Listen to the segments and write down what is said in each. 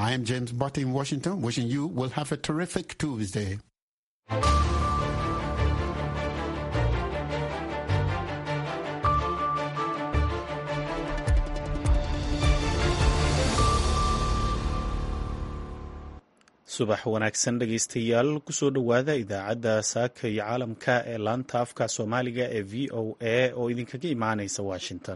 I am James Barty in Washington, wishing you will have a terrific Tuesday. subax wanaagsan dhegaystayaal kusoo dhowaada idaacadda saaka iyo caalamka ee laanta afka soomaaliga ee v o a oo idinkaga imaanaysa washington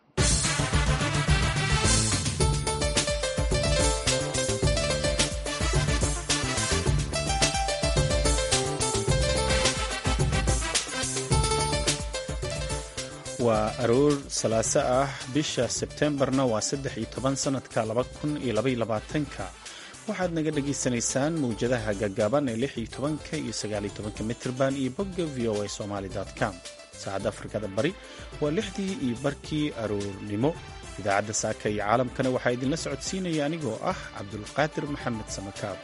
waa aroor salaaso ah bisha sebtembarna waa saddex iyo toban sanadka laba kun iyo labaiyo labaatanka waxaad naga dhagaysanaysaan mawjadaha gaggaaban ee lix iyo tobanka iyo sagaaliyo tobanka mitrban iyo bogga v o a somaali com saacadda afrikada bari waa lixdii iyo barkii aroornimo idaacadda saaka iyo caalamkana waxaa idinla socodsiinaya anigoo ah cabdulqaadir maxamed samakaab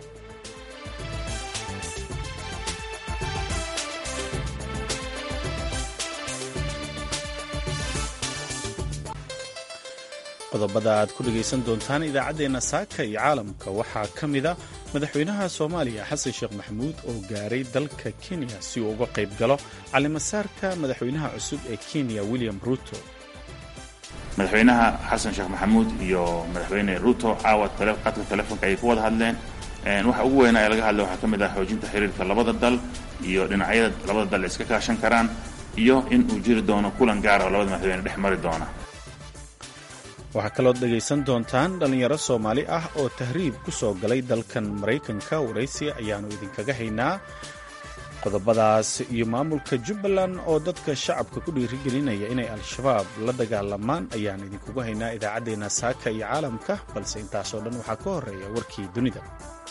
qodobada aad ku dhegaysan doontaan idaacaddeenna saaka iyo caalamka waxaa ka mida madaxweynaha soomaaliya xasan sheekh maxamuud oo gaaray dalka kenya si uu uga qayb galo calimasaarka madaxweynaha cusub ee kenya william ruto madaxweynaha xasan sheekh maxamuud iyo madaxweyne ruto caawa qadka telefoonka ayay ku wada hadleen waxa ugu weynaa ee laga hadlay waxaa ka mid ah xoojinta xiriirka labada dal iyo dhinacyada labada dal iska kaashan karaan iyo in uu jiri doono kulan gaara oo labada madaxweyne dhex mari doona waxaa kalood dhegaysan doontaan dhallinyaro soomaali ah oo tahriib ku soo galay dalkan maraykanka waraysi ayaannu idinkaga haynaa qodobadaas iyo maamulka jubbaland oo dadka shacabka ku dhiirigelinaya inay al-shabaab la dagaalamaan ayaan idinkugu haynaa idaacaddeenna saaka iyo caalamka balse intaasoo dhan waxaa ka horreeya warkii dunida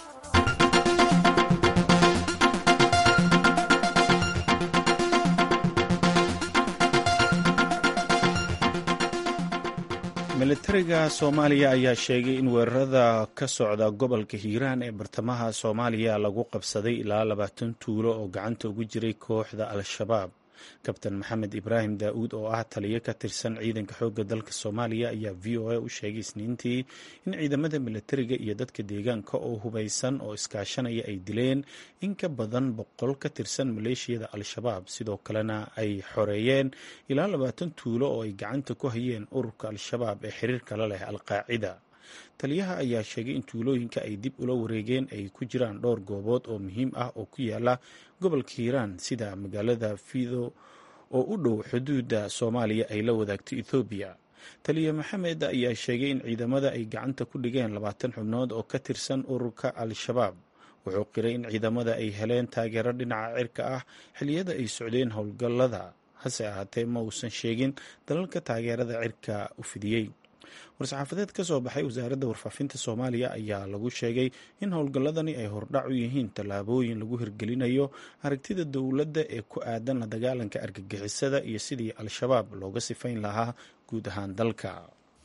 militariga soomaaliya ayaa sheegay in weerarada ka socda gobolka hiiraan ee bartamaha soomaaliya lagu qabsaday ilaa labaatan tuulo oo gacanta ugu jiray kooxda al-shabaab kabtan maxamed ibraahim daa'uud oo ah taliyo ka tirsan ciidanka xoogga dalka soomaaliya ayaa v o a u sheegay isniintii in ciidamada militariga iyo dadka deegaanka oo hubaysan oo iskaashanaya ay dileen in ka badan boqol ka tirsan maleeshiyada al-shabaab sidoo kalena ay xoreeyeen ilaa labaatan tuulo oo ay gacanta ku hayeen ururka al-shabaab ee xiriirka la leh al-qaacida taliyaha ayaa sheegay in tuulooyinka ay dib ula wareegeen ay ku jiraan dhowr goobood oo muhiim ah oo ku yaala gobolka hiiraan sida magaalada fido oo u dhow xuduudda soomaaliya ay la wadaagto ethoobiya taliya maxamed ayaa sheegay in ciidamada ay gacanta ku dhigeen labaatan xubnood oo ka tirsan ururka al-shabaab wuxuu qiray in ciidamada ay heleen taageero dhinaca cirka ah xilliyada ay socdeen howlgallada hase ahaatee ma uusan sheegin dalalka taageerada cirka u fidiyey war-saxaafadeed ka soo baxay wasaaradda warfaafinta soomaaliya ayaa lagu sheegay in howlgalladani ay hordhac u yihiin tallaabooyin lagu hirgelinayo aragtida dowladda ee ku aadan la dagaalanka argagixisada iyo sidii al-shabaab looga sifayn lahaa guud ahaan dalka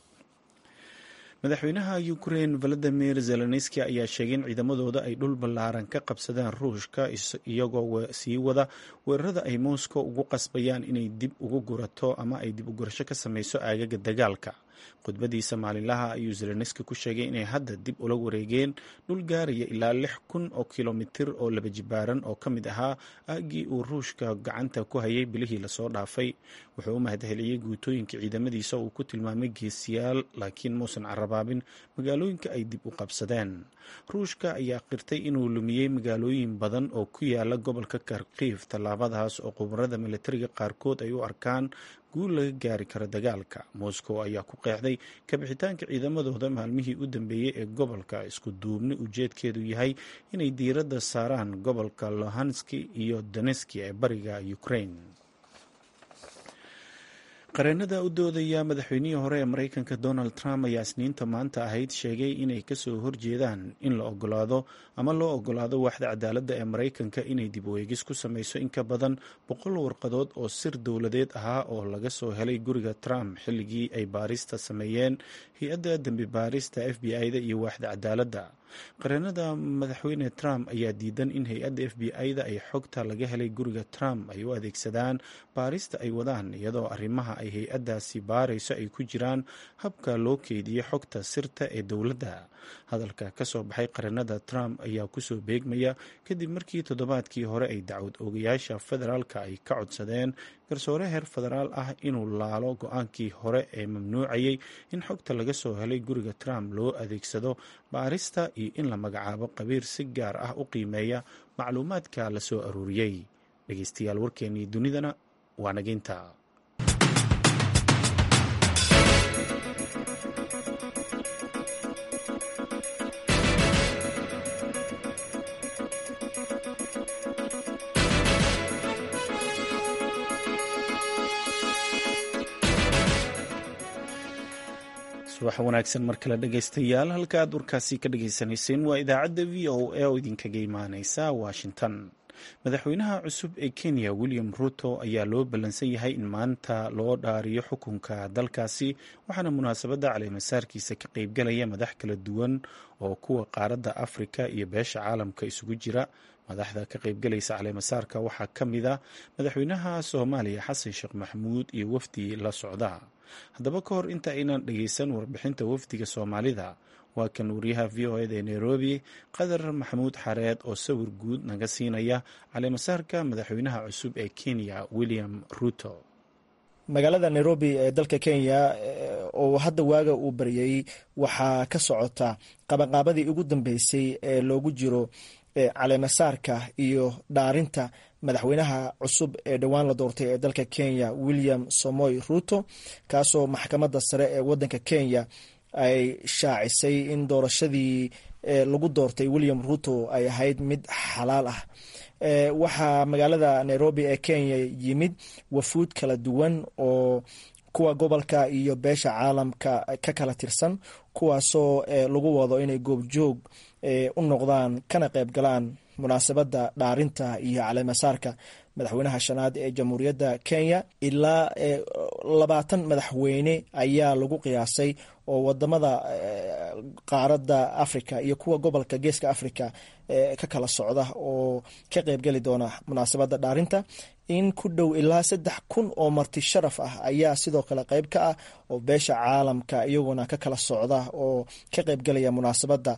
madaxweynaha ukrein valadimir zelenski ayaa sheegay in ciidamadooda ay dhul ballaaran ka qabsadeen ruushka iyagoo sii wada weerarada ay moscow ugu qasbayaan inay dib ugu gurato ama ay dib u gurasho ka sameyso aagaga dagaalka khudbadiisa maalinlaha ayuu zelenski ku sheegay inay hadda dib ula wareegeen dhul gaaraya ilaa lix kun oo kilomitir oo laba jibaaran oo ka mid ahaa aaggii uu ruushka gacanta ku hayay bilihii lasoo dhaafay wuxuu u mahadceliyey guutooyinka ciidamadiisa uu ku tilmaamay geesiyaal laakiin muusan carabaabin magaalooyinka ay dib u qabsadeen ruushka ayaa qirtay inuu lumiyey magaalooyin badan oo ku yaala gobolka karkiif tallaabadaas oo khubarada militariga qaarkood ay u arkaan guul laga gaari karo dagaalka moscow ayaa ku qeexday kabixitaanka ciidamadooda maalmihii u dambeeyey ee gobolka isku duubni ujeedkeedu yahay inay diiradda saaraan gobolka lohanski iyo doneski ee bariga ukraine qareenada u doodaya madaxweynihii hore ee maraykanka donald trump ayaa isniinta maanta ahayd sheegay inay kasoo horjeedaan in la ogolaado ama loo ogolaado waaxda cadaaladda ee maraykanka inay dib weegis ku sameyso in ka badan boqol warqadood oo sir dowladeed ahaa oo laga soo helay guriga trump xilligii ay baarista sameeyeen hay-adda dembi baarista f b i-da iyo waaxda cadaaladda qareenada madaxweyne trump ayaa diidan in hay-adda f b i-da ay xogta laga helay guriga trump ay u adeegsadaan baarista ay wadaan iyadoo arrimaha ay hay-addaasi baarayso ay ku jiraan habka loo keediyey xogta sirta ee dowladda hadalka ka soo baxay qaranada trump ayaa kusoo beegmaya kadib markii toddobaadkii hore ay dacwad oogayaasha federaalka ay ka codsadeen garsoore heer federaal ah inuu laalo go-aankii hore ee mamnuucayay in xogta laga soo helay guriga trump loo adeegsado baarista iyo in la magacaabo qabiir si gaar ah u qiimeeya macluumaadka la soo aruuriyey dhegeystayaal warkeennii dunidana waa nageynta subax wanaagsan mar kale dhegeystayaal halka aad warkaasi ka dhagaysanayseen waa idaacadda v o a oo idinkaga imaaneysa washington madaxweynaha cusub ee kenya william ruto ayaa loo ballansan yahay in maanta loo dhaariyo xukunka dalkaasi waxaana munaasabadda caleemasaarkiisa ka qeybgalaya madax kala duwan oo kuwa qaaradda afrika iyo beesha caalamka isugu jira madaxda ka qeybgalaysa caleemasaarka waxaa ka mid a madaxweynaha soomaaliya xasan sheekh maxamuud iyo wafdi la socda haddaba ka hor inta aynan dhegeysan warbixinta wafdiga soomaalida waa kan wariyaha v o eda ee nairobi qadar maxamuud xareed oo sawir guud naga siinaya caleemasaarka madaxweynaha cusub ee kenya william ruto magaalada nairobi ee dalka kenya oo hadda waaga uu baryay waxaa ka socota qabanqaabadii ugu dambeysay ee loogu jiro caleemasaarka iyo dhaarinta madaxweynaha cusub ee dhowaan la doortay ee dalka kenya william somoy ruto kaasoo maxkamadda sare ee wadanka kenya ay shaacisay in doorashadii lagu doortay william ruto ay ahayd mid xalaal ah waxaa magaalada nairobi ee kenya yimid wafuud kala duwan oo kuwa gobolka iyo beesha caalamka ka kala tirsan kuwaasoo lagu wado inay goobjoog u noqdaan kana qayb galaan munaasabadda dhaarinta iyo caleemasaarka madaxweynaha shanaad ee jamhuuriyadda kenya ilaa labaatan madaxweyne ayaa lagu qiyaasay oo wadamada qaaradda africa iyo kuwa gobolka geeska africa ka kala socda oo ka qeybgeli doona munaasabadda dhaarinta in ku dhow ilaa saddex kun oo marti sharaf ah ayaa sidoo kale qeyb ka ah oo beesha caalamka iyaguna ka kala socda oo ka qeybgelaya munaasabadda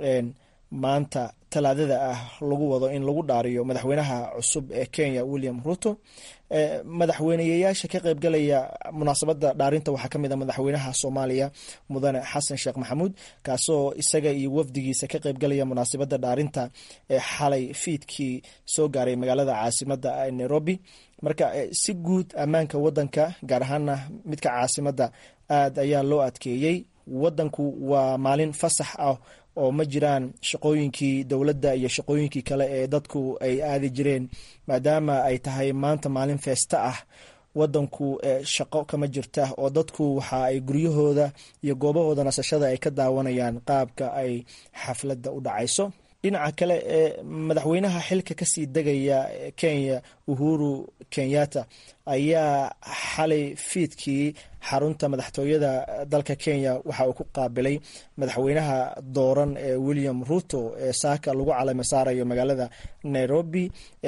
maanta talaadada ah lagu wado in lagu dhaariyo madaxweynaha cusub ee kenya william ruto madaxweyneyayaasha ka qeybgalaya munaasabada dhaarinta waxaa kamid a madaxweynaha soomaaliya mudane xasan sheekh maxamuud kaasoo isaga iyo wafdigiisa ka qeybgalaya munaasabada dhaarinta ee xalay fiidkii soo gaaray magaalada caasimada nairobi marka si guud ammaanka wadanka gaar ahaana midka caasimada aad ayaa loo adkeeyey wadanku waa maalin fasax ah oo ma jiraan shaqooyinkii dowladda iyo shaqooyinkii kale ee dadku ay aadi jireen maadaama ay tahay maanta maalin feesta ah wadanku shaqo kama jirta oo dadku waxa ay guryahooda iyo goobahooda nasashada ay ka daawanayaan qaabka ay xafladda u dhacayso dhinaca kale ee madaxweynaha xilka kasii degaya kenya uhuru kenyatta ayaa xalay fiidkii xarunta madaxtooyada dalka kenya waxa uu ku qaabilay madaxweynaha dooran ee william ruto ee saaka lagu caleyma saarayo magaalada nairobi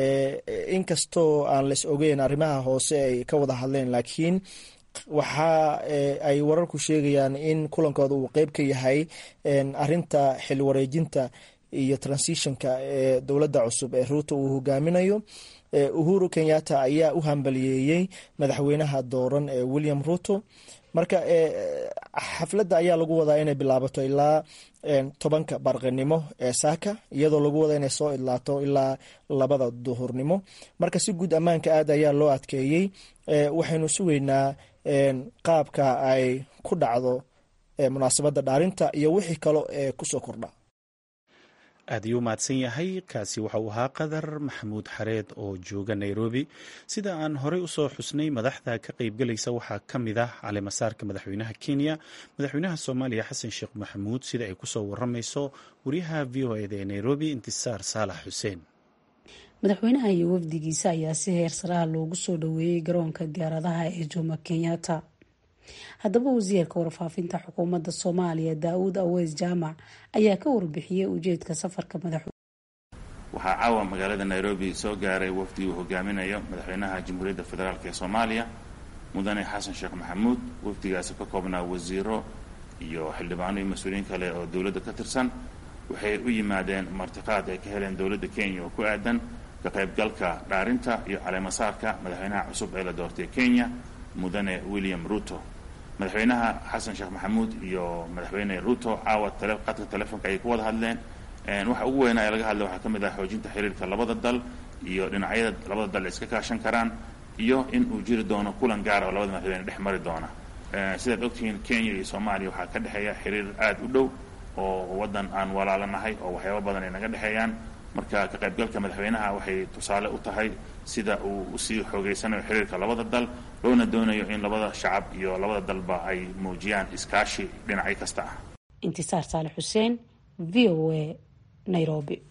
inkastoo aan las ogeyn arrimaha hoose ay ka wada hadleen laakiin waxa ay wararku sheegayaan in kulankooda uu qeyb ka yahay arinta xil wareejinta iyo transitionka ee dowladda cusub ee ruuto uu hogaaminayo uhuru kenyatta ayaa u hambaliyeeyey madaxweynaha dooran ee william ruto marka xafladda ayaa lagu wadaa inay bilaabato ilaa tobanka barqinimo ee saaka iyadoo lagu wada inay soo idlaato ilaa labada duhurnimo marka si guud ammaanka aad ayaa loo adkeeyey waxaynu sugeynaa qaabka ay ku dhacdo munaasabadda dhaarinta iyo wixii kale ee kusoo kordha aad ayuu mahadsan yahay kaasi waxa uu ahaa qadar maxamuud xareed oo jooga nairobi sida aan horey usoo xusnay madaxda ka qeybgalaysa waxaa ka mid ah caleemasaarka madaxweynaha kenya madaxweynaha soomaaliya xasan sheekh maxamuud sida ay kusoo waramayso wariyaha v o eda ee nairobi intisaar saalax xuseen madaxweynaha iyo wafdigiisa ayaa si heer saraha loogu soo dhoweeyey garoonka diyaaradaha ee jomo kenyatta haddaba wasiirka warfaafinta xukuumadda soomaaliya daa-uud aweys jaamac ayaa ka warbixiyey ujeedka safarka madaxweyne waxaa caawa magaalada nairobi soo gaaray wafdi uu hogaaminayo madaxweynaha jamhuuriyadda federaalk ee soomaaliya mudane xasan sheekh maxamuud wafdigaasi ka koobnaa wasiiro iyo xildhibaano iyo mas-uuliyiin kale oo dowladda ka tirsan waxay u yimaadeen martiqaad ay ka heleen dowladda kenya oo ku aadan ka qaybgalka dhaarinta iyo caleemasaarka madaxweynaha cusub ee la doortay kenya mudane william ruto madaxweynaha xasan sheekh maxamuud iyo madaxweyne ruto caawa qadka telefonka ayay ku wada hadleen waxa ugu weynaa ee laga hadlay waxaa ka mid ah xoojinta xiriirka labada dal iyo dhinacyada labada dal iska kaashan karaan iyo in uu jiri doono kulan gaara oo labada madaxweyne dhex mari doona sidaad ogtihiin kenya iyo soomaaliya waxaa ka dhexeeya xiriir aada u dhow oo waddan aan walaalanahay oo waxyaaba badan ay naga dhexeeyaan marka ka qaybgalka madaxweynaha waxay tusaale u tahay sida uu usii xoogeysanayo xiriirka labada dal loona doonayo in labada shacab iyo labada dalba ay muujiyaan iskaashi dhinacyo kasta ah intisaar saale xuseen v o a nairobi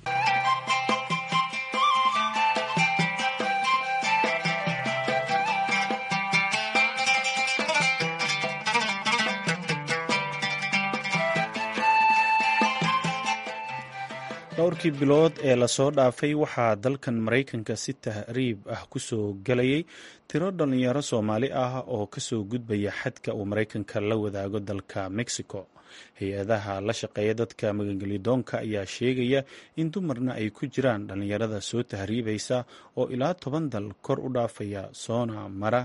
dhowrkii bilood ee lasoo dhaafay waxaa dalkan maraykanka si tahriib ah kusoo gelayay tiro dhalinyaro soomaali ah oo kasoo gudbaya xadka uu maraykanka la wadaago dalka mexico hay-adaha la shaqeeya dadka magangelidoonka ayaa sheegaya in dumarna ay ku jiraan dhalinyarada soo tahriibaysa oo ilaa toban dal kor u dhaafaya soona mara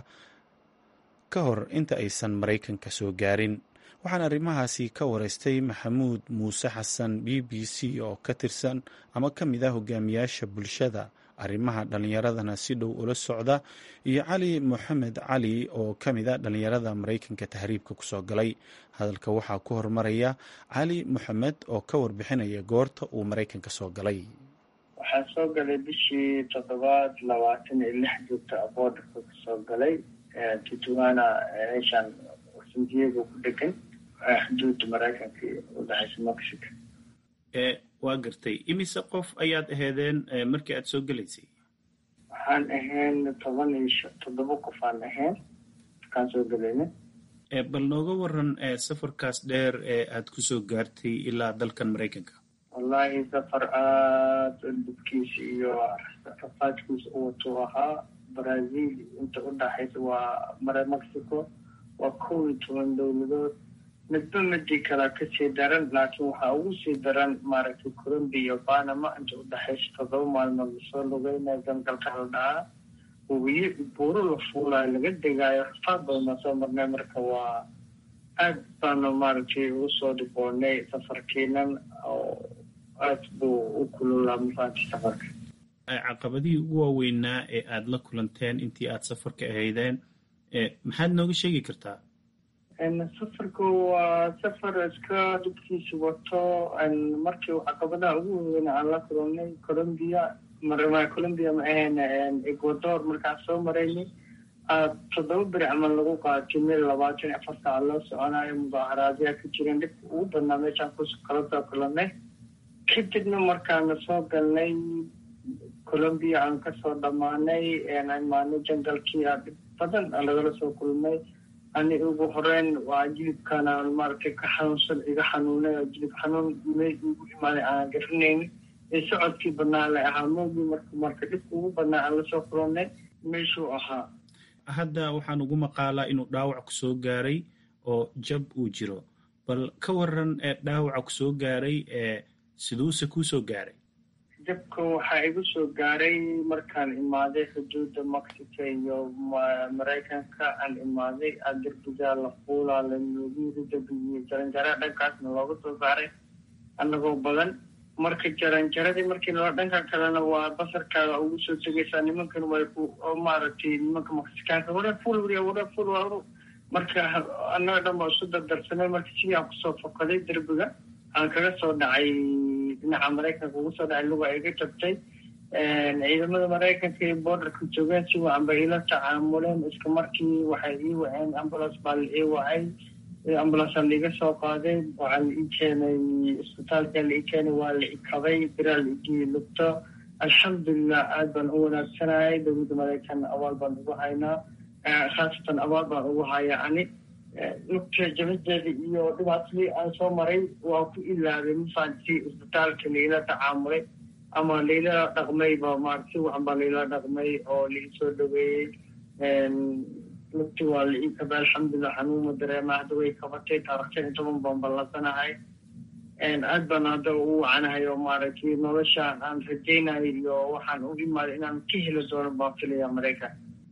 ka hor inta aysan maraykanka soo gaarin waxaan arrimahaasi ka wareystay maxamuud muuse xasan b b c oo ka tirsan ama ka mid ah hogaamiyaasha bulshada arrimaha dhallinyaradana si dhow ula socda iyo cali moxamed cali oo ka mid a dhallinyarada maraykanka tahriibka kusoo galay hadalka waxaa ku hormaraya cali moxamed oo ka warbixinaya goorta uu maraykanka soo galay waxaan soo galay bishii toddobaad labaatan iyo lix joogta boodarka kasoo galay tutuana meeshaan san diego ku dhegan xuduudda maraykanka iyo udhexaysa mexico waa gartay imise qof ayaad aheedeen markii aada soo gelaysay waxaan ahayn toban iyo toddoba qof aan ahayn markaan soo gelayna bal nooga waran safarkaas dheer ee aada kusoo gaartay ilaa dalkan maraykanka wallahi safar aada dhibkiisa iyo rafaadkiisa u watuu ahaa brazil inta udhaxaysa waa mara mexico waa kow iyo toban dowladood midba midii kalea kasii daran laakiin waxaa ugu sii daran maaragtay colombia iyo panama inta udhexaysa toddoba maalmood lasoo lugeynaya gangalka la dhahaa wabiyo buuro la fuulayo laga degaayo rafaad badanaa soo marnay marka waa aad baanu maaragtay ugu soo dhiboonay safarkiinan oo aad buu u kululaa mafaanti safarka caqabadihii ugu waaweynaa ee aada la kulanteen intii aada safarka ahaydeen maxaad nooga sheegi kartaa safarku waa safar iska dhibkiisa wato markii caqabadaha ugu waaweyn aan la kulannay colombia mar colombia ma ahayn ecuador markaan soo maraynay toddoba beri camal lagu qaatay meel labaatan iyo afar saac loo soconayo mudaaharaadyaa ka jireen dhibka ugu badnaa meeshaan ku kala soo kulannay kadibna markaana soo galnay colombia aan kasoo dhammaanay imaanay jangalkii a dhib badan lagala soo kulmay ani ugu horeyn waa jilibkana maaragtay ka xanuunsan iga xanuunay oo jilib xanuun me igu imaaday aan garanayni ee socodkii badnaa la ahaa moogii marka marka dhibka ugu badnaa aan lasoo kulannay meeshuu ahaa hadda waxaan ugu maqaalaa inuu dhaawac ku soo gaaray oo jab uu jiro bal ka waran ee dhaawaca ku soo gaaray ee siduuse kuu soo gaaray jabka waxaa igu soo gaaray markaan imaaday xuduudda mexico iyo maraykanka aan imaaday a derbigaa la fuulaa la noogiiri derbigiyo jaranjara dhankaasna looga soo saaray annagoo badan marka jaranjaradii markii loo dhanka kalena waa basarkaaga ugu soo tegaysaa nimankan way ku maaragtay nimanka mexikaanka wara ful wariya wara ful waru marka annaga dhan baa isu dardarsanay marka sidii aan kusoo fokaday derbiga aan kaga soo dhacay dhinaca maraykanka ugu soo dhacay luga iga jabtay ciidamada maraykanka iyo borderka joogeen si wacan bay ila tacaamuleen iska markii waxay ii waceen ambulance baa la ii wacay ambulance aa laiga soo qaaday waxaa la ii keenay isbitaalka la ii keenay waa la ikabay biraa la igii lugto alxamdulilah aad baan u wanaagsanayay dowladda maraykan abaal baan ugu haynaa khaasatan abaal baan ugu hayaa ani lugta jabadeeda iyo dhibaatadii aan soo maray waa ku ilaabay mafaanti isbitaalka laila tacaamulay ama laila dhaqmayba maarata si wacan baa laila dhaqmay oo laisoo dhaweeyey lugti waa la ii kabay alxamdulilah xanuuma dareema hadda way kabatay taarikh shan iyo toban baan ballasanahay aad baan hadda ugu wacanahay oo maaragtay noloshaan aan rajaynayo iyo waxaan u imaaday inaan ka heli doono baan filaya maraykan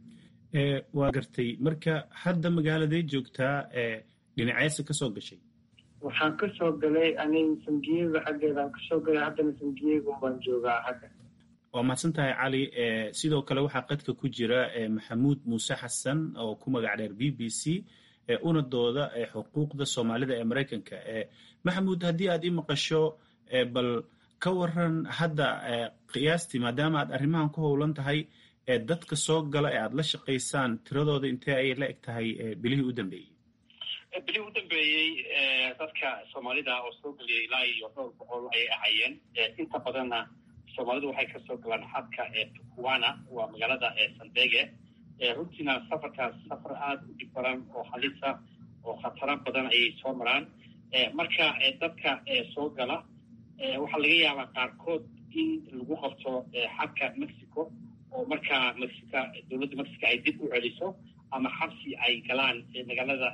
waa gartay marka hadda magaaladay joogtaa dhinaceesa kasoo gashay waxaan kasoo galay aniga sandiego xaggeedaan kasoo galay haddana sandiego baan joogaa xagga waa mahadsan tahay cali sidoo kale waxaa qadka ku jira maxamuud muuse xasan oo ku magac dheer b b c una dooda xuquuqda soomaalida ee maraykanka maxamuud haddii aad ii maqasho bal ka waran hadda qiyaastii maadaama aad arrimahan ku howlan tahay dadka soo gala ee aad la shaqaysaan tiradooda intee ayay la eg tahay bilihii u dambeeyey bilihii u dambeeyey dadka soomaalida oo soo geliyay ilaa iyo dhowr boqol ayay ahaayeen inta badanna soomaalidu waxay kasoo galaan xadka tukuwana waa magaalada sandege runtiina safarkaas safar aada u dhib baran oo halisa oo khataro badan ayay soo maraan marka dadka soo gala waxaa laga yaabaa qaarkood in lagu qabto xadka mexico oo markaa mexica dowladda mexico ay dib u celiso ama xabsi ay galaan magaalada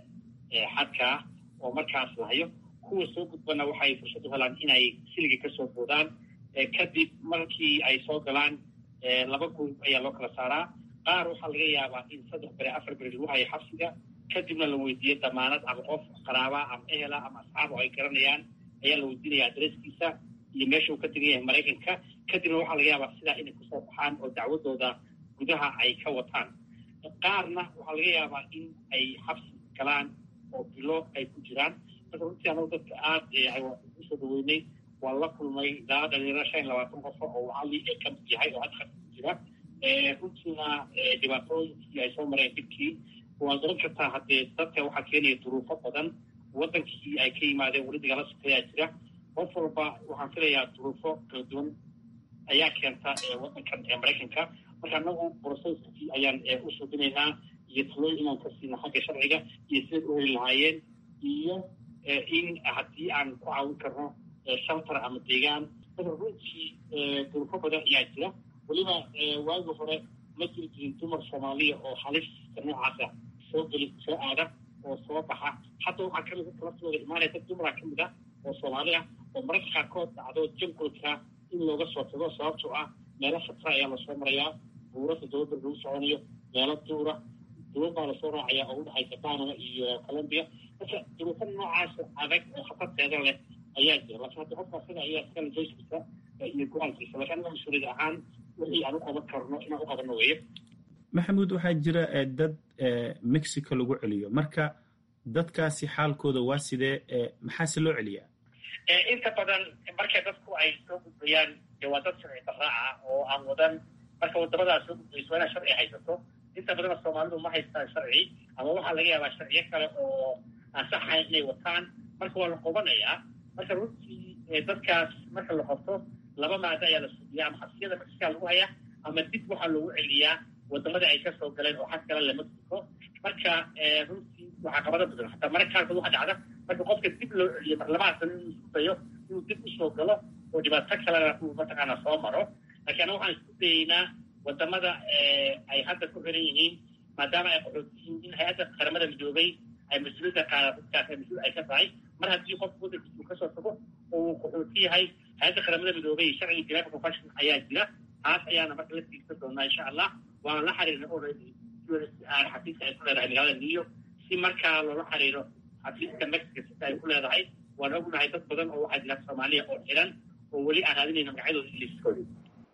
xadkaa oo markaas lahayo kuwa soo gudbana waxay fursad u helaan inay siliga kasoo boodaan kadib markii ay soo galaan laba group ayaa loo kala saaraa qaar waxaa laga yaabaa in saddex bere afar bere lagu hayo xabsiga kadibna la weydiiyo damaanad ama qof qaraaba ama ehela ama asxaab oo ay garanayaan ayaa la weydiinaya adreskiisa iyo meesha uu ka tegan yahay maraykanka kadibna waxaa laga yaabaa sidaa inay kusoo baxaan oo dacwadooda gudaha ay ka wataan qaarna waxaa laga yaabaa in ay xabsi galaan oo bilo ay ku jiraan marka runtii anagu dadka aada usoo dhaweynay waan la kulmay ilaa dhalinyaro shan iyo labaatan qofo oo cali ee ka mid yahay oo hadda khadka ku jira runtiina dhibaatooyinkii ay soo mareen dhibkii waa garan kartaa haddee dadka waxaa keenaya duruufo badan waddankii ay ka yimaadeen weli dagala sokeeyaa jira qof walba waxaan filayaa duruufo kala duwan ayaa keenta waddankan ee maraykanka marka anagu broceskii ayaan u suubinaynaa iyo talooyin inaan ka siina xagga sharciga iyo siday u heli lahaayeen iyo in haddii aan ku caawin karno shaltar ama deegaan marka runtii duruufo badan ayaa jira weliba waagi hore ma jiri jirin dumar soomaaliya oo halista noocaasa soo geli soo aada oo soo baxa hadda waxaa kamid dadka laftooda imaanaya dad dumara kamid ah oo soomaali ah oo mararka qaarkood dhacdo jankolka in looga soo tago sababtoo ah meelo khatara ayaa lasoo marayaa buurasa dowladda lagu soconayo meelo duura duwan baa lasoo raacaya oo udhexaysa panama iyo colombia marka duruufo noocaas adag oo khatarteeda leh ayaa jira laakiin hadda qofka sida ayaa iskala joyskiisa iyo go-aankiisa laakiin anaga mas-uuliyad ahaan wixii aan u qaban karno inaan u qabanno weeye maxamuud waxaa jira dad mexico lagu celiyo marka dadkaasi xaalkooda waa sidee maxaase loo celiyaa inta badan marka dadku ay soo gudbayaan dee waa dad sharci daraaca oo aan wadan marka wadamadaas soo gudbayso waa inaad sharci haysato inta badana soomaalidu ma haystaan sharci ama waxaa laga yaabaa sharciyo kale oo aan saxayn inay wataan marka waa la qobanayaa marka runtii dadkaas marka la qabto laba maado ayaa la suubiyaa ama xabsiyada mexica lagu hayaa ama dib waxaa loogu celiyaa wadamada ay kasoo galeen oo xag kale le mexico marka runtii waxaa qabada badan hataa mararka qaarkood waxaa dhacda marka qofka dib loo celiyo marlabaha sano inuu isku dayo inuu dib usoo galo oo dhibaato kalena uu mataqaana soo maro laakiin ana waxaan isku dayeynaa wadamada ay hadda ku xiran yihiin maadaama ay qaxootiyiin in hay-adda qaramada midoobay ay mas-uuliyadda qaada dadkaas ay mas-uul ay ka tahay mar haddii qofku waddankiisa uu kasoo tago oo uu qaxooti yahay hay-adda qaramada midoobay sharciga geneva convention ayaa jira taas ayaana marka la tiigsan doonaa insha allah waana la xiriirna already xafiiska ay ku leedahay magaalada new york si markaa loola xiriiro xafiiska mexico sita ay ku leedahay waan ognahay dad badan oo waxaa jira soomaaliya oo xiran oo weli aan raadinayna magacyadooda liiskooda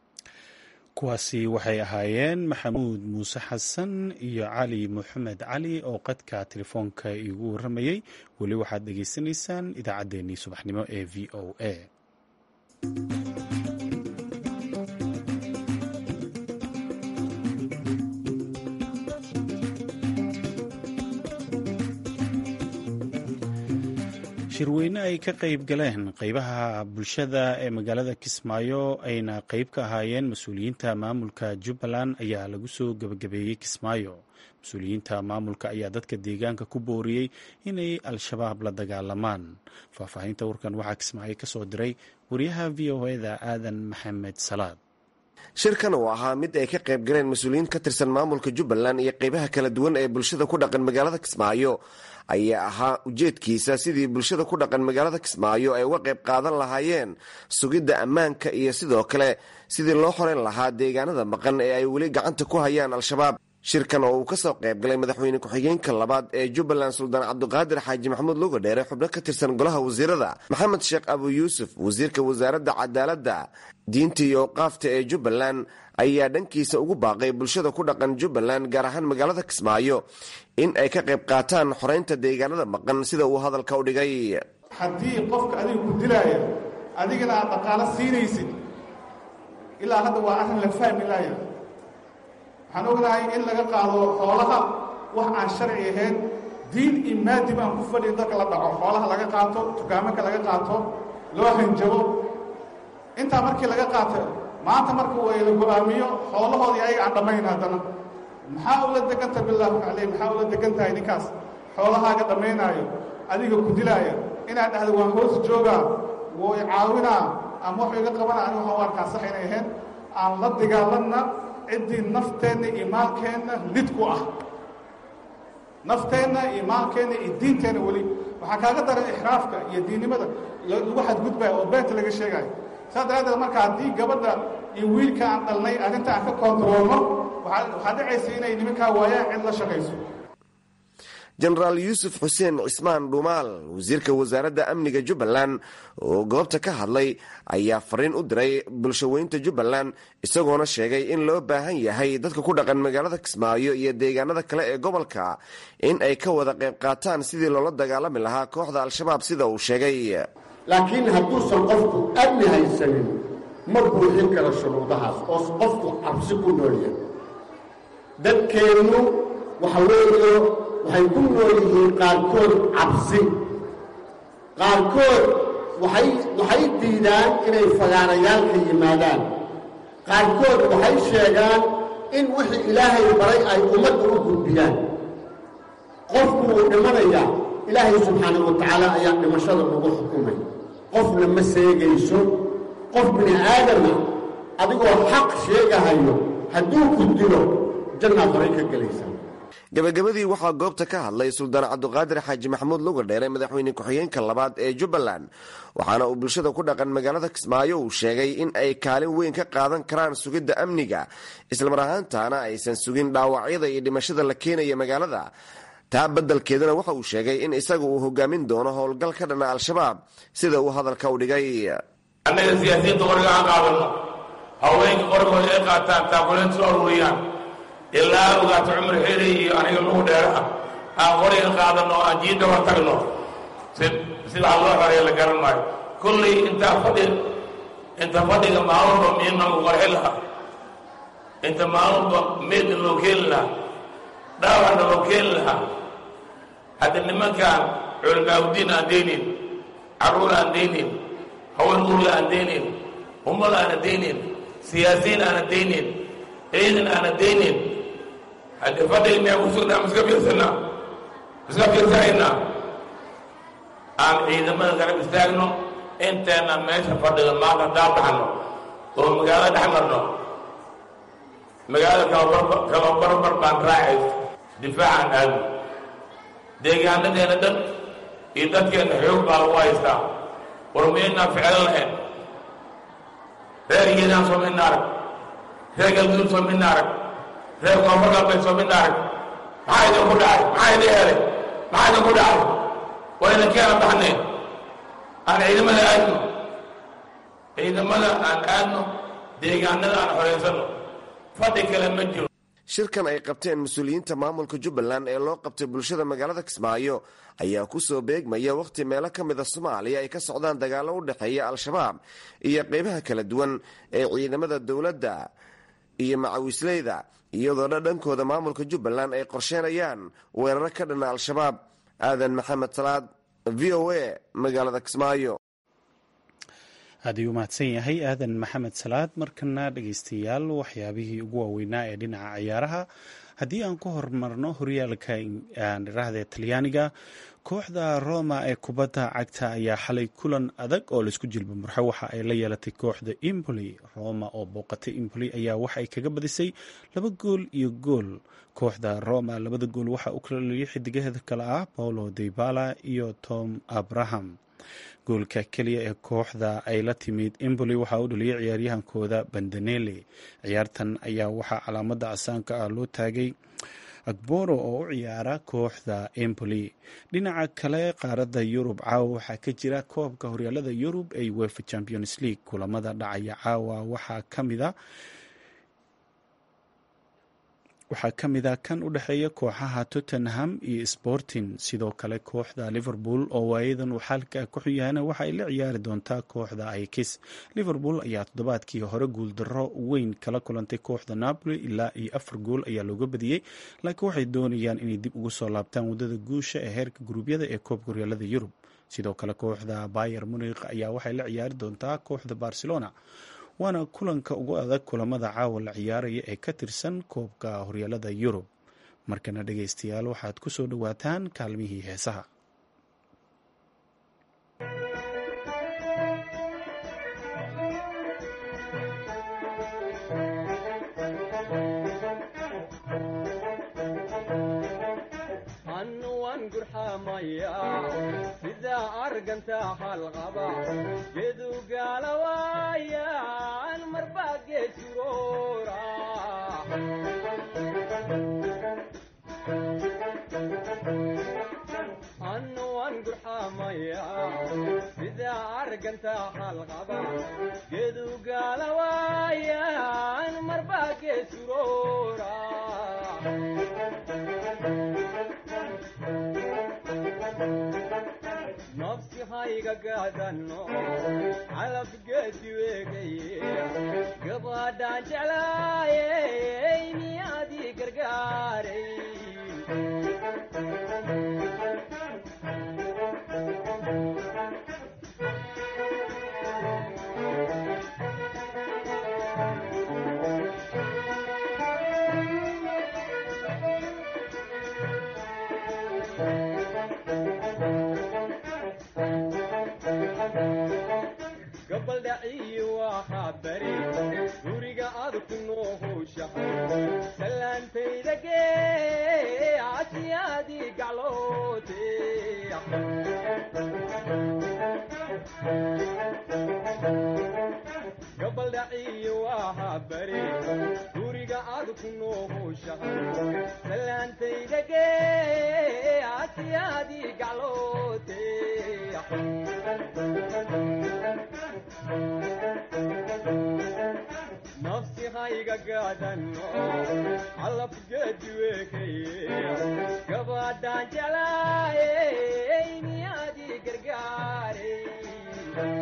kuwaasi waxay ahaayeen maxamuud muuse xasan iyo cali moxamed cali oo qadka telefoonka iigu warramayey weli waxaad dhegaysanaysaan idaacaddeenii subaxnimo ee v o a shirweyne ay ka qayb galeen qeybaha bulshada ee magaalada kismaayo ayna qeyb ka ahaayeen mas-uuliyiinta maamulka jubbaland ayaa lagu soo gebagabeeyey kismaayo mas-uuliyiinta maamulka ayaa dadka deegaanka ku booriyey inay al-shabaab la dagaalamaan faahfaahinta warkan waxaa kismaayo ka soo diray wariyaha v o eda aadan maxamed salaad shirkan uu ahaa mid ay ka qayb galeen mas-uuliyiin ka tirsan maamulka jubbaland iyo qeybaha kala duwan ee bulshada ku dhaqan magaalada kismaayo ayaa ahaa ujeedkiisa sidii bulshada ku dhaqan magaalada kismaayo ay uga qayb qaadan lahaayeen sugidda ammaanka iyo sidoo kale sidii loo xoreyn lahaa deegaanada maqan ee ay weli gacanta ku hayaan al-shabaab shirkan oo uu kasoo qayb galay madaxweyne ku-xigeenka labaad ee jubbaland suldaan cabdiqaadir xaaji maxamuud luga dheere xubno ka tirsan golaha wasiirada maxamed sheekh abu yuusuf wasiirka wasaaradda cadaaladda diinta iyo awqaafta ee jubbaland ayaa dhankiisa ugu baaqay bulshada ku dhaqan jubbaland gaar ahaan magaalada kismaayo in ay ka qayb qaataan xoreynta deegaanada maqan sida uu hadalka u dhigay haddii qofka adiga ku dilaaya adigana aad dhaqaalo siinaysid ilaa hadda waa arrin la fahmi laaya waxaan ognahay in laga qaado xoolaha wax aan sharci ahayn diin iyo maadib aan ku fadhiin dadka la dhaco xoolaha laga qaato tukaamanka laga qaato loo hanjabo intaa markii laga qaato maanta marka way la go-aamiyo xoolahoodii ayaga aan dhammayn haddana maxaa ula deganta bilaahu caleyh maxaa ula degan tahay ninkaas xoolahaaga dhammaynaayo adiga ku dilaaya inaad dhahda waan hoos joogaa way caawinaa ama wax iga qabana ani waxaan u arkaa sax inay ahayn aan la dagaalanna ciddii nafteenna iyo maalkeenna lid ku ah nafteenna iyo maalkeenna iyo diinteenna weli waxaa kaaga daran ixraafka iyo diinnimada lagu xadgudbaya oo beenta laga sheegayo saas daraaddeed marka haddii gabadha iyo wiilka aan dhalnay arrinta aan ka kontaroolno waxaa dhacaysa inay nimankaa waayaan cid la shaqayso jenaraal yuusuf xuseen cismaan dhuumaal wasiirka wasaaradda amniga jubbaland oo goobta ka hadlay ayaa fariin u diray bulshaweynta jubbaland isagoona sheegay in loo baahan yahay dadka ku dhaqan magaalada kismaayo iyo deegaanada kale ee gobolka in ay ka wada qayb qaataan sidii loola dagaalami lahaa kooxda al-shabaab sida uu sheegay laakiin hadduusan qofku amni haysanin ma buuxin karo shuruudahaas oo qofku cabsi ku noolya dadkeennu waxa weeye waxay ku nool yihiin qaarkood cabsi qaarkood waxay waxay diidaan inay fagaarayaalka yimaadaan qaarkood waxay sheegaan in wixii ilaahay baray ay ummadda u gudbiyaan qofku wuu dhimanayaa ilaahay subxaana wa tacaala ayaa dhimashada nagu xukumay qofna ma seegayso qof bini aadama adigoo xaq sheegahayo hadduu ku dilo jannaad horay ka gelaysaa gabagabadii waxaa goobta ka hadlay suldaan cabdiqaadir xaaji maxamuud luga dheere madaxweyne ku-xigeenka labaad ee jubbaland waxaana uu bulshada ku dhaqan magaalada kismaayo uu sheegay in ay kaalin weyn ka qaadan karaan sugidda amniga islamar ahaantaana aysan sugin dhaawacyada iyo dhimashada la keenaya magaalada taa beddelkeedana waxa uu sheegay in isaga uu hogaamin doono howlgal ka dhana al-shabaab sida uu hadalka u dhigay annaga siyaasiyiinta qoriga aan qaadano haweenka qorigooda ay qaataan taakuleynta soo aruuriyaan ilaa ogaato cumar xeeley iyo aniga lugu dheeraha aan qoriga qaadano aan jiidda war tagno sidaa loo xoreeya la garan maayo kullay intaa fadhi inta fadhiga maalunba miidnagu qarxi lahaa inta maalunba meedna loo keeni lahaa dhaawacna loo keeni lahaa hadda nimankaan culimaaudiin aan deynin carruur aan deynin haween urga aan deynin ummad aana deynin siyaasiyiin aana deynin ciidan aana deynin haddii fadhiga miyaa ku sugnaa miska fiirsanaa miska fiirsanaynaa aan ciidamada garab istaagno inteena meesha fadhiga maanta haddaan baxno oo magaalada dhex marno magaalada kaloo barbar baan raacayso difaacaan aadno deegaanadeena dhan iyo dadkeenna xoog baa lagu haystaa war miyaynaan ficlo lahayn reer geedaan soo midna arag reer galguduud soo midna arag reer koonfur galbeed soo midna arag maxaa idin ku dhacay maxaa idin helay maxaa idin ku dhacay waa idin keena baxneen aan ciidamada aadno ciidamada aan aadno deegaanada aan xoreysano fadhi kale ma jiro shirkan ay qabteen mas-uuliyiinta maamulka jubbaland ee loo qabtay bulshada magaalada kismaayo ayaa kusoo beegmaya wakhti meelo ka mida soomaaliya ay ka socdaan dagaallo u dhexeeya al-shabaab iyo qeybaha kala duwan ee ciidamada dowladda iyo macawisleyda iyadoo dha dhankooda maamulka jubbaland ay qorsheenayaan weeraro ka dhana al-shabaab aadan maxamed salaad v o a magaalada kismaayo aad ayuu mahadsan yahay aadan maxamed salaad markana dhegeystayaal waxyaabihii ugu waaweynaa ee dhinaca ciyaaraha haddii aan ku hormarno horyaalka dhiraahda talyaaniga kooxda roma ee kubadda cagta ayaa xalay kulan adag oo laisku jilba murxo waxa ay la yeelatay kooxda impoli roma oo booqatay impoli ayaa waxay kaga badisay laba gool iyo gool kooxda roma labada gool waxa uu kala liyay xidigaheeda kale ah paulo debala iyo tom abraham goolka keliya ee kooxda ay la timid emboli waxaa u dhaliyay ciyaaryahankooda bandanele ciyaartan ayaa waxaa calaamada casaanka ah loo taagay agboro oo u ciyaara kooxda emboli dhinaca kale qaaradda yurub caawa waxaa ka jira koobka horyaalada yurub ee wefa champions league kulamada dhacaya caawa waxaa kamida waxaa ka mid a kan u dhexeeya kooxaha tottenham iyo sporting sidoo kale kooxda liverpool oo waayadan uu xaalka ku xuyahana waxa ay la ciyaari doontaa kooxda ikis liverpool ayaa toddobaadkii hore guuldaro weyn kala kulantay kooxda napoli ilaa iyo afar gool ayaa looga badiyey laakiin waxay doonayaan inay dib ugu soo laabtaan waddada guusha ee heerka guruubyada ee koobka horyaalada yurub sidoo kale kooxda bayer munikh ayaa waxay la ciyaari doontaa kooxda barcelona waana kulanka ugu adag kulamada caawa la ciyaaraya ee ka tirsan koobka horyaalada yurub markana dhegaystayaal waxaad ku soo dhowaataan kaalmihii heesaha gabadhaan jeclaayey miyaadii gargaaray gabaldhaciyi waxaa bari guriga aad ku noohowshahay salaantayda gee asiyaadii gacloote gabaldhaciyi waxaa bari guriga aad ku noohowshahay salaantayda gee asiyaadii gacloote nafsi hayga gaadano calafgeedi weekaye gabadhaan jeclaayey miyaadii gargaaray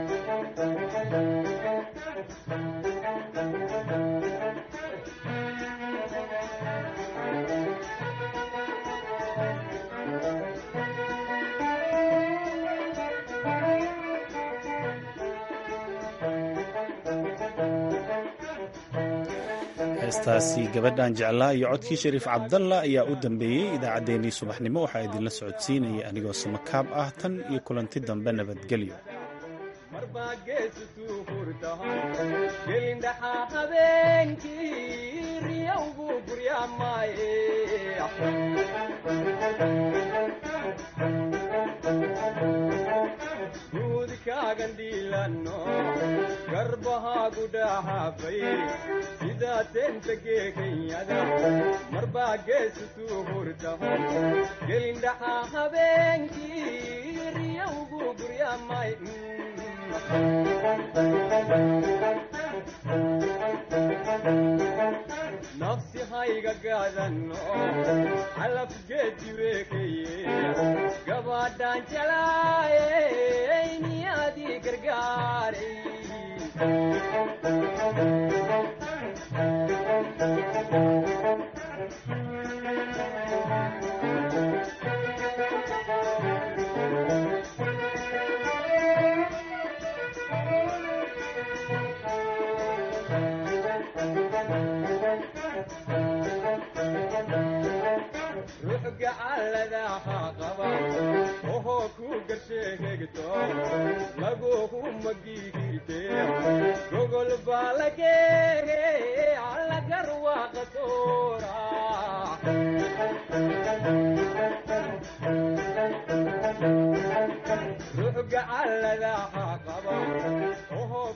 heestaasi gabadhan jeclaa iyo codkii shariif cabdalla ayaa u dambeeyey idaacaddeenii subaxnimo waxaa idinla socodsiinaya anigoo samakaab ah tan iyo kulanti dambe nabadgelyo marbaa geesutuu hurtahay gelindhaxaa habeenkii riyowgu guryaamaaye guudkaagan dhiilano garbahaagu dhahaafay sidaa teenta geekanyada marbaa geesutuu hurtahay gelindhaxaa habeenkii riyowgu guryaamay nafsi hayga gaadano calafgeedi weekaye gabadhaan jeclaayey miyaadii gargaaray wareegto laguhu magigirte gogol baa lageege allagarwaaqa soora ruux gacalladaha qaba